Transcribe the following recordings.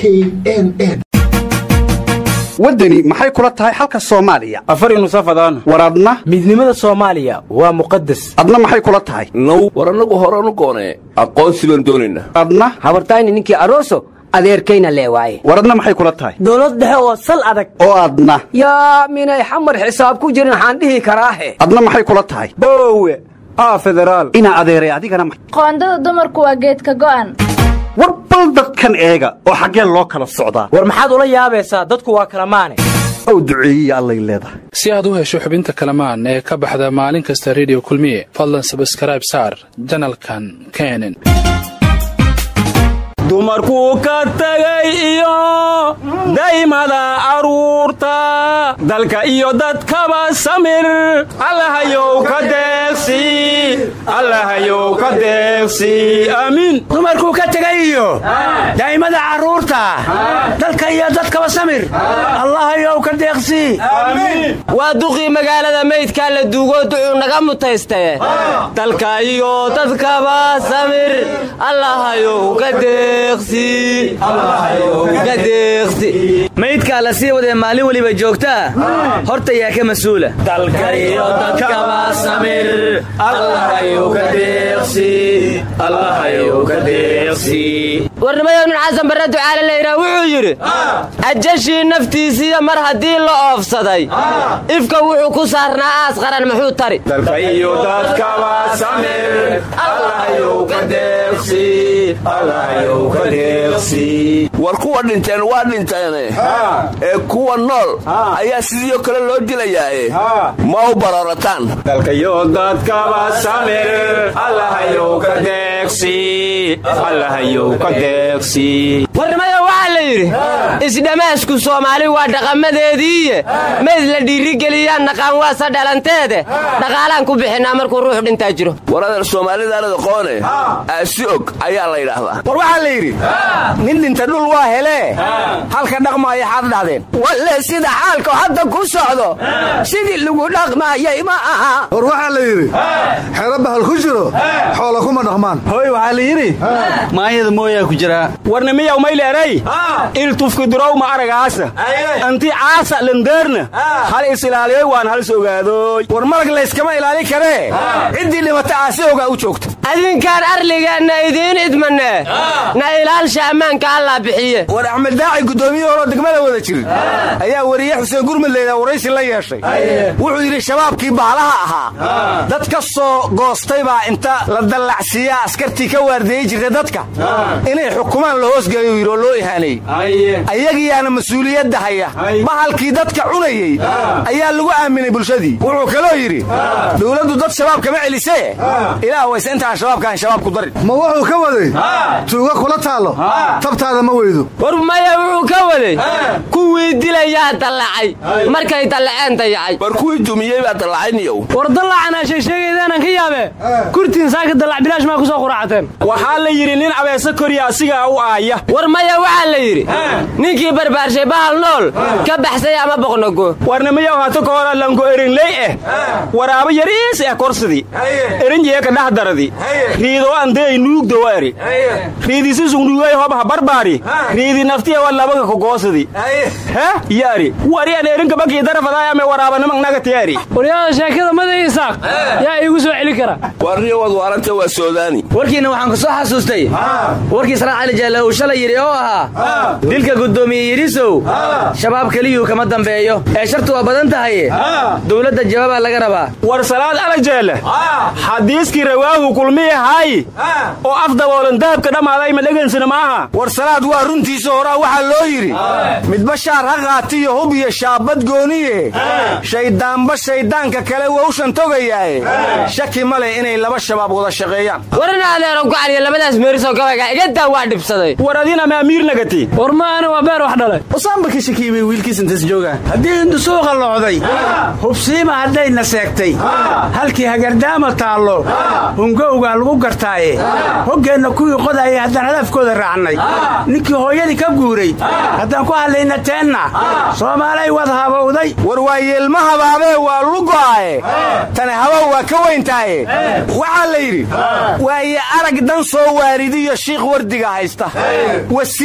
n n waddani maxay kula tahay xalka soomaaliya afar nusafadaan war adna midnimada soomaaliya waa muqadas adna maxay kula tahay now war annagu horanu goonee aqoonsi baan doonaynaa adna habartayni ninkii aroso adeerkayna lee waaye war adna maxay kula tahay dowlad dhexe oo sal adag oo adna yaa minay xamar xisaab ku jirin waxaan dhihi karaahe adna maxay kula tahay boowe aa federaal inaa adeeray adigana ma- qoondada dumarku waa geedka go'an war bal dadkan eega oo xaggeen loo kala socdaa war maxaad ula yaabaysaa dadku waa kala maane ow duceeyiya allay leedahay si aad u hesho xubinta kalamaan ee ka baxda maalin kasta rediyo kulmiye fadlan sabskrayb saar janalkan kenen dumarkuu ka tegay iyo daymada carruurta dalka iyo dadkaba samir allahayow ka deeqsi allahayow ka deeqsi aamiin dumarkuu ka tegay iyo daa'imada carruurta dalka iyo dadkaba samir allahayow ka deeqsii waa duqii magaalada meydkaa la duugoo ducuu naga mutaystaye dalka iyo dadkaba samir allahayow ka maydkaa la sii wadee maalin weliba joogtaa horta yaa ka mas-uula dalka iyo dadkaba samir allahayow ka deeqsi allahayow ka deeqsi warnimayow nin xasan barre ducaale layidhaah wuxuu yidhi ajashii naftiisiiya mar haddii la oofsaday ifka wuxuu ku saarnaa aas qaran muxuu tari dalka iyo dadkaba samir allahayow ka deeqsi allahayow ka deeqsi war kuwa dhinteen waa dhinteene ee kuwa nool ayaa sidiioo kale loo dilayaae ma u bararataan dalka iyo dadkaba samir allahayow ka deeqsi allahayow ka deeqsi warnimayo waxaa la yidhi isdhamaasku soomaali waa dhaqamadeediiye mayd la dhiirigeliyaan naqaan waasa dhalanteede dhaqaalaan ku bixinaa markuu ruux dhintaa jiro war adeer soomaalidaanada qoone aasi og ayaa la yidhaahdaa war waxaa la yidhi nin dhinta dhul waa helee halka dhaqmaaya xaad dhahdeen walle sida xaalka hadda ku socdo sidii lagu dhaqmaayay ma aha war waxaa la yidhi xero bahal ku jiro xoola kuma dhaqmaan hoy waxaa la yidhi maanyada mooyaa ku jiraa warnimiyaw mayleeray iltufki durow ma aragaasa anti caasa landeerna hal is ilaaliyoy waan hal is ogaadoy war malag layskama ilaalin karee ciddii dhimata aasi ogaa u joogta adinkaan arligeenna idiin idmanee na ilaalsha ammaanka allaa bixiye war axmed daaci guddoomiye horoo degmada wada jirin ayaa weriye xuseen gurmud laydaa waraysi la yeeshay wuxuu yidhi shabaabkii baalaha ahaa dad ka soo goostay baa inta la dallacsiiyaa askartii ka waardeeyey jirtay dadka inay xukumaan la hoosgeeyo yidhi oo loo ihaaneeyey ayagiyaana mas-uuliyadda haya bahalkii dadka cunayey ayaa lagu aaminay bulshadii wuxuu kaloo yidhi dowladdu dad shabaab kama celisee ilaah wayse intaan shabaabkaan shabaab ku darin ma wuxuu ka waday tuuga kula taallo tabtaada ma weydo war maya wuxuu ka waday kuwii dilayaa dallacay markay dallaceen dayacay war kuwii dumiyey baa dallacayniyow war dallacanaa sheegsheegaydaanan ka yaabe kurtiin saaka dallac bilaash maa ku soo quraacateen waxaa la yidhi nin abeese korya asigaa u aaya war maya waxaa la yidhi ninkii barbaarshay bahal nool ka baxsay ama boqnogo warnimiyaw hata ka hora lanko erinley eh waraabo yariis eh korsidii erinjeeka dhahdaradi riidoo andey nuugdowa eri riidisisugnuugay hobha barbaari riidi naftiya wa labaga kogoosidi he yari warian erinka bakii darafadaayame waraabanimag nagatiyaari waryaada sheekada maday isaaq yaa iigu soo celi kara warniyo wad waaranta waa soodaani warkiina waxaan ku soo xasuustay warkii saraan cali jaalle uu shalay yidhi oo ahaa dilka guddoomiye yidhisow shabaab keliyuu kama dambeeyo ee shartu waa badan tahaye dowladda jawaabaa laga rabaa war salaad alajeele xadiiskii rawaahu kulmiyahay oo af daboolan dahabka dhammaaday ma dhegansina maaha war salaad waa runtiisa horaa waxaa loo yidhi midba shaar ha qaatiyo hub iyo shaabad gooniye shayddaanba shayddaanka kale wowshan togayaaye shaki ma leh inay laba shabaab wada shaqeeyaan warina adeero gacaliyo labadaas meerisoo gabayga igadaa waa dhibsaday war adina ma amiir nagati war maana waa beer wax dhalay usaanba ka shakiibay wiilkiis intaas joogaan haddii indusuuqa locday hubsiima haddayna seegtay halkii hagardaama taallo hungowgaa lagu gartaaye hoggeenna kuwii qodayay haddaan hadafkooda raacnay ninkii hooyadii ka guuray haddaan ku hadlayna teenna soomaalay wad habowday war waa yeelma habaabee waa lugo'ae tani habow waa ka weyntaaye waxaa la yidhi waaye arag dan soo waaridiyo shiikh wardiga haysta wasiir iyo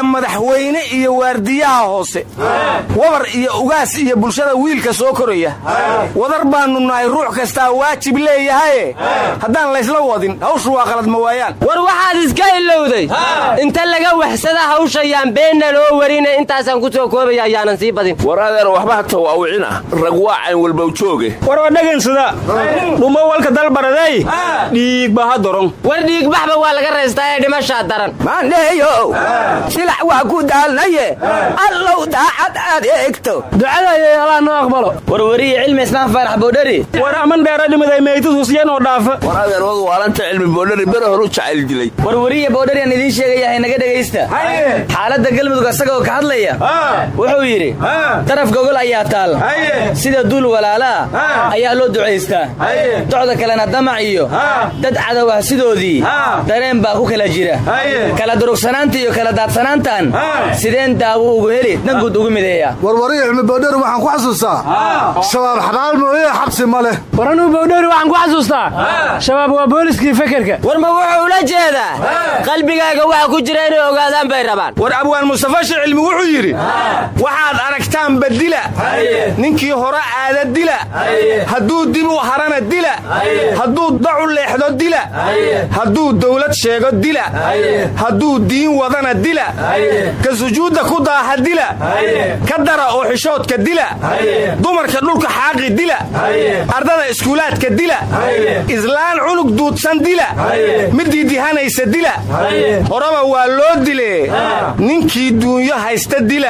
madaxweyne iyo waardiyaha hoose wabar iyo ugaas iyo bulshada wiilka soo koraya wadar baannu nahay ruux kastaa waajib leeyahaye haddaan laysla wadin hawshu waa qalad ma waayaan war waxaad iska ilowday inta laga waxsada hawshayaan beenna loo warina intaasaan ku soo koobaya ayaanan sii badin war adeer waxba hata waawicina rag waa cayn walbow jooge war waa dhagansada dhumo walka dalbaradey dhiigba ha doron war dhiigbaxba waa laga raystaa ee dhimashaa daran maandheeyow silax waa ku daalnaye allow daacad aad eegto ducadayay allaa noo aqbalo warwariye cilmi ismaan faarax boodhari war aman dheera dhimaday meydad husyan oo dhaafa war adeer wadu waalanta cilmi boodhari bere horu jacayl dilay warwariye boodhari aan idiin sheegayahay naga dhegaysta xaaladda galmudug asagoo ka hadlaya wuxuu yidhi daraf gogol ayaa taal sida duul walaalaa ayaa loo ducaystaa docda kalena damac iyo dad cadow ah sidoodii dareen baa ku kala jira kala durugsanaanta iyo kala daadsanaantan sideen daawo ugu heli danguud ugu mideeya warwariya cilmi boodheri waxaan ku xasuustaa shabaab xabaal mooye xabsi ma leh war anuu bowdhowri waxaan ku xasuustaa shabaab waa booliskii fekerka war ma wuxuu ula jeedaa qalbigaaga waxa ku jira inay ogaadaan bay rabaan war abwaan mustafa shicilmi wuxuu yidhi waxaad aragtaanba dila ninkii hore aada dila hadduu dib u harana dila hadduu dacu leexdo dila hadduu dawlad sheego dila hadduu diin wadana dila ka sujuudda ku daaha dila ka dara oo xishoodka dila dumarka dhulka xaaqi dila ardada iskuulaadka dila islaan cunug duudsan dila midii dihanaysa dila horeba waa loo dile ninkii duunyo haysta dila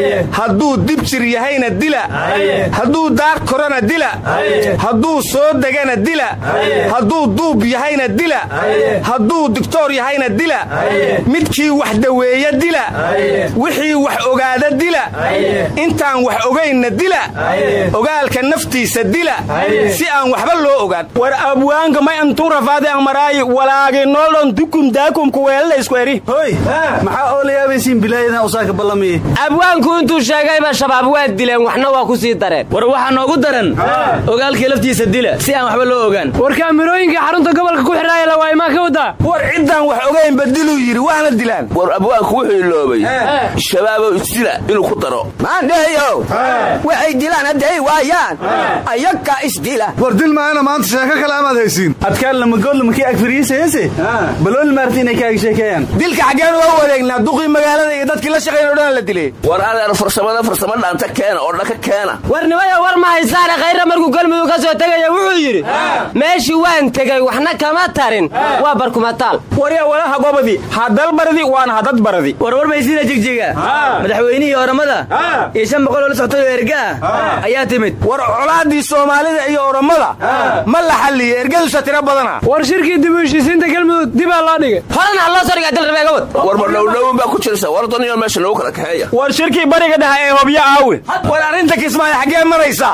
hadduu dib jir yahayna dila hadduu daar korana dila hadduu soo degana dila hadduu duub yahayna dila hadduu digtoor yahayna dila midkii wax daweeya dila wixii wax ogaada dila intaan wax ogaynna dila ogaalka naftiisa dila si aan waxba loo ogaan war abwaanka may antun rafaade amaraayi walaagi noolon dukum daakumku weelala isku eri hoy maxaa oo la yaabaysiin bilaayadan usaaka ballamiye abwaanku intuu sheegayba shabaab waa dileen waxna waa ku sii dareen war waxaa noogu daran ogaalkii laftiisa dila si aan waxba loo ogaan war kaamirooyinka xarunta gobolka ku xidhaaya la waa imaa ka wadaa war ciddaan wax ogaynba diluu yidhi waana dilaan war abwaanku wuxuu iloobay shabaabow isdila inuu ku daro maandheeyow waxay dilaan hadday waayaan ayaga isdila war dil maayana maanta sheeko kale amaad haysiin adkaan lamagoodlamakii agfariisayase balooli maarti inay kaaga sheekeeyaan dilka xaggeen uga wareegnaa duqii magaalada iyo dadkii la shaqayn o dhan la dilay war adeer farsamada farsamo dhaanta keena oo dhaka keena war nimaya war ma haysaane khayra markuu galmudug ka soo tegaya wuxuu yidhi meeshii waan tegey waxna kama tarin waa barkumataal warya walaha gobadi hadalbaradi waana hadad baradi warwar maysiina jigjiga madaxweynihii oramada iyo shan boqoloo la soctay oo erga ah ayaa timid war colaadii soomaalida iyo oromada ma la xalliye ergadusa tiro badana war shirkii dib u heshiisiinta galmudug dibaa loo dhigay horena ha loo soo dhigaa dalrabeega wad war ma dhowdhowin baa ku jirsa war daniyo meesha lagu kala kaxeeya war shirkii bariga dhaha ee hobyo aawe war arrinta kismaayo xaggee maraysaa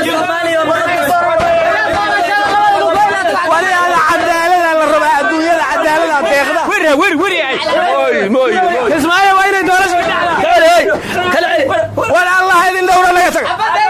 waliaada cadaalada la rabaa adduunyada cadaalada deeqda kismaayo waa inay doorasha war allah idin dhowra naga taga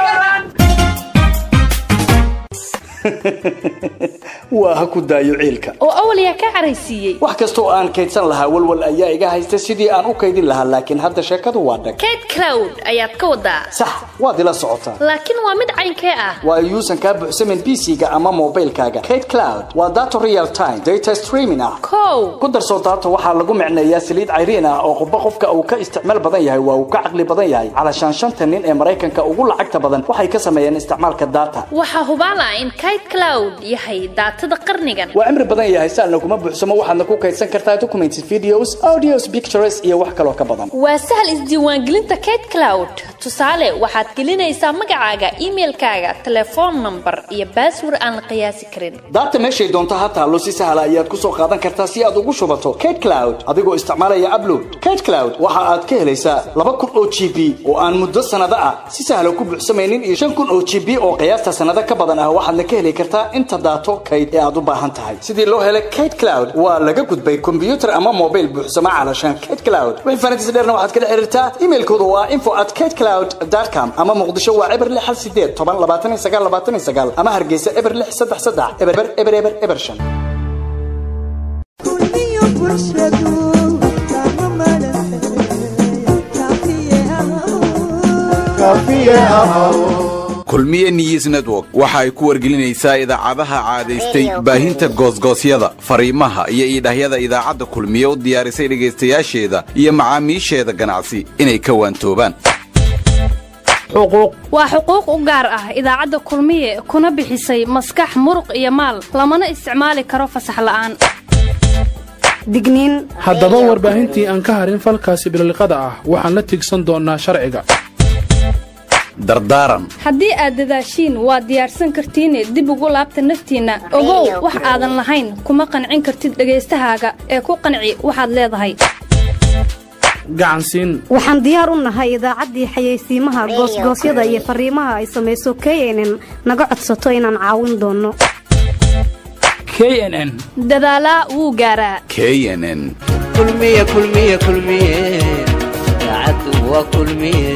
waa ha ku daayo ciilka oo awal yaa ka caraysiiyey wax kastoo aan kaydsan lahaa walwal ayaa iga haysta sidii aan u kaydin lahaa laakiin hadda sheekadu waa dhag kayd cloud ayaad ka wadaa sax waad ila socotaa laakiin waa mid caynkee ah waa yuusan kaa buuxsamin bc-ga ama mobilkaaga kayd cloud waa data real time data streaming ah kow ku darso data waxaa lagu micneeyaa saliid cayriin ah oo qubba qofka uu ka isticmaal badan yahay waa uu ka caqli badan yahay calashaan shanta nin ee maraykanka ugu lacagta badan waxay ka sameeyeen isticmaalka data waxaa hubaal ah in kayd cloud yahay daatada qarnigan waa cimri badan yahay saalna kuma buuxsamo waxaadna ku kaydsan kartaa documents videos audios pictures iyo wax kaloo ka badan waa sahal isdiiwaangelinta kayd cloud tusaale waxaad gelinaysaa magacaaga imailkaaga telefoon number iyo baaswar aan la qiyaasi karin data meeshay doonto ha taallo si sahla ayaad ku soo qaadan kartaa si aad ugu shubato kayd cloud adigoo isticmaalaya upload kayd cloud waxa aad ka helaysaa laba kun oo g b oo aan muddo sanado ah si sahla ku buuxsamaynin iyo shan kun oo g b oo qiyaasta sanado ka badan ah waxaadna ka heli kartaa inta daato kayd ee aad u baahan tahay sidii loo helay kayd cloud waa laga gudbay kombiyuutar ama mobil buuxsama calashaan kayd cloud wixii farantiis dheerna waxaad kala xiriirtaa imailkooda waa info at kayd cloud com ama muqdisho waa eber lix hal sideed toban labaatan iyo sagaal labaatan iyo sagaal ama hargeysa eber lix saddex saddex eber eber eber eber shan bulshadu kama maran kaafiye ahaw kulmiye news network waxa ay ku wargelinaysaa idaacadaha caadaystay baahinta goosgoosyada fariimaha iyo iidhahyada idaacadda kulmiye u diyaarisay dhegaystayaasheeda iyo macaamiisheeda ganacsi inay ka waantoobaan waa xuquuq u gaar ah idaacadda kulmiye kuna bixisay maskax muruq iyo maal lamana isticmaali karo fasax la'aan digniin haddaba warbaahintii aan ka harin falkaasi bililiqada ah waxaan la tigsan doonnaa sharciga dardaaran haddii aad dadaashiin waad diyaarsan kartiine dib ugu laabta naftiinna ogow wax aadan lahayn kuma qancin kartid dhagaystahaaga ee ku qanci waxaad leedahay gacansiin waxaan diyaar u nahay idaacaddii xayeysiimaha goosgoosyada iyo farriimaha ay samayso knn naga codsato inaan caawin doonno knn dadaalaa wuu gaaraa knn kulmiye kulmiye kulmiye idaacaddu waa kulmiye